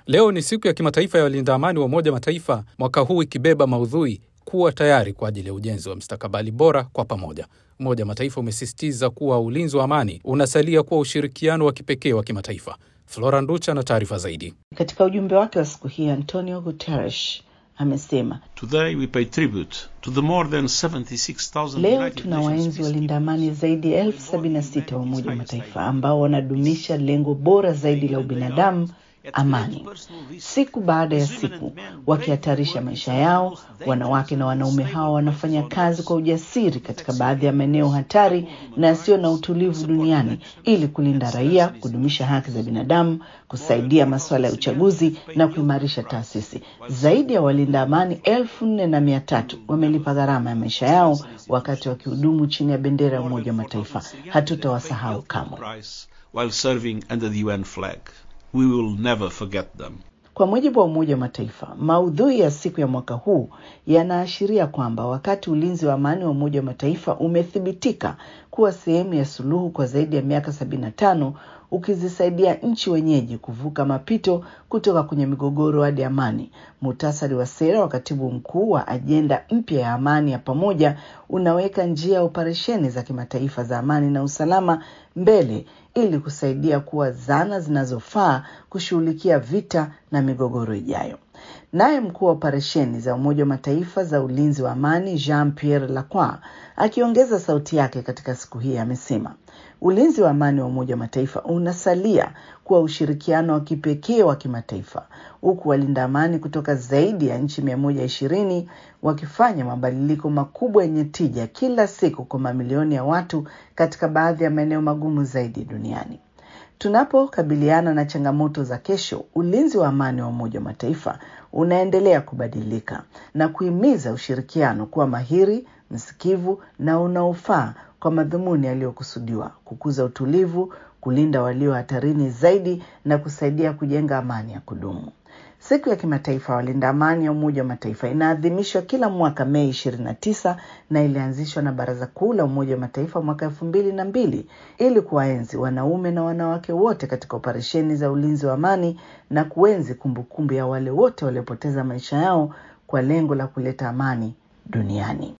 Leo ni siku ya kimataifa ya walinda amani wa Umoja Mataifa, mwaka huu ikibeba maudhui kuwa tayari kwa ajili ya ujenzi wa mstakabali bora kwa pamoja. Umoja wa Mataifa umesisitiza kuwa ulinzi wa amani unasalia kuwa ushirikiano wa kipekee wa kimataifa. Flora Nducha na taarifa zaidi. Katika ujumbe wake wa siku hii, Antonio Guterres amesema Today we pay tribute to the more than 76,000 leo United tuna Nations waenzi walinda peacekeepers amani zaidi ya elfu sabini na sita wa Umoja wa Mataifa ambao wanadumisha lengo bora zaidi la ubinadamu, amani, siku baada ya siku, wakihatarisha maisha yao. Wanawake na wanaume hawa wanafanya kazi kwa ujasiri katika baadhi ya maeneo hatari na yasiyo na utulivu duniani ili kulinda raia, kudumisha haki za binadamu, kusaidia masuala ya uchaguzi na kuimarisha taasisi. Zaidi ya walinda amani elfu nne na mia tatu wamelipa gharama ya maisha yao wakati wakihudumu chini ya bendera ya Umoja wa Mataifa. Hatutawasahau kamwe. while serving under the UN flag. We will never forget them. Kwa mujibu wa Umoja wa Mataifa, maudhui ya siku ya mwaka huu yanaashiria kwamba wakati ulinzi wa amani wa Umoja wa Mataifa umethibitika kuwa sehemu ya suluhu kwa zaidi ya miaka 75 ukizisaidia nchi wenyeji kuvuka mapito kutoka kwenye migogoro hadi amani. Muhtasari wa sera wa katibu mkuu wa ajenda mpya ya amani ya pamoja unaweka njia ya operesheni za kimataifa za amani na usalama mbele ili kusaidia kuwa zana zinazofaa kushughulikia vita na migogoro ijayo. Naye mkuu wa operesheni za Umoja wa Mataifa za ulinzi wa amani Jean Pierre Lacroix akiongeza sauti yake katika siku hii amesema ulinzi wa amani wa Umoja wa Mataifa unasalia kuwa ushirikiano wa kipekee wa kimataifa, huku walinda amani kutoka zaidi ya nchi mia moja ishirini wakifanya mabadiliko makubwa yenye tija kila siku kwa mamilioni ya watu katika baadhi ya maeneo magumu zaidi duniani. Tunapokabiliana na changamoto za kesho, ulinzi wa amani wa Umoja wa Mataifa unaendelea kubadilika na kuhimiza ushirikiano kuwa mahiri, msikivu na unaofaa kwa madhumuni yaliyokusudiwa: kukuza utulivu, kulinda walio hatarini zaidi na kusaidia kujenga amani ya kudumu. Siku ya kimataifa ya walinda amani ya Umoja wa Mataifa inaadhimishwa kila mwaka Mei 29 na ilianzishwa na Baraza Kuu la Umoja wa Mataifa mwaka elfu mbili na mbili ili kuwaenzi wanaume na wanawake wote katika operesheni za ulinzi wa amani na kuenzi kumbukumbu ya wale wote waliopoteza maisha yao kwa lengo la kuleta amani duniani.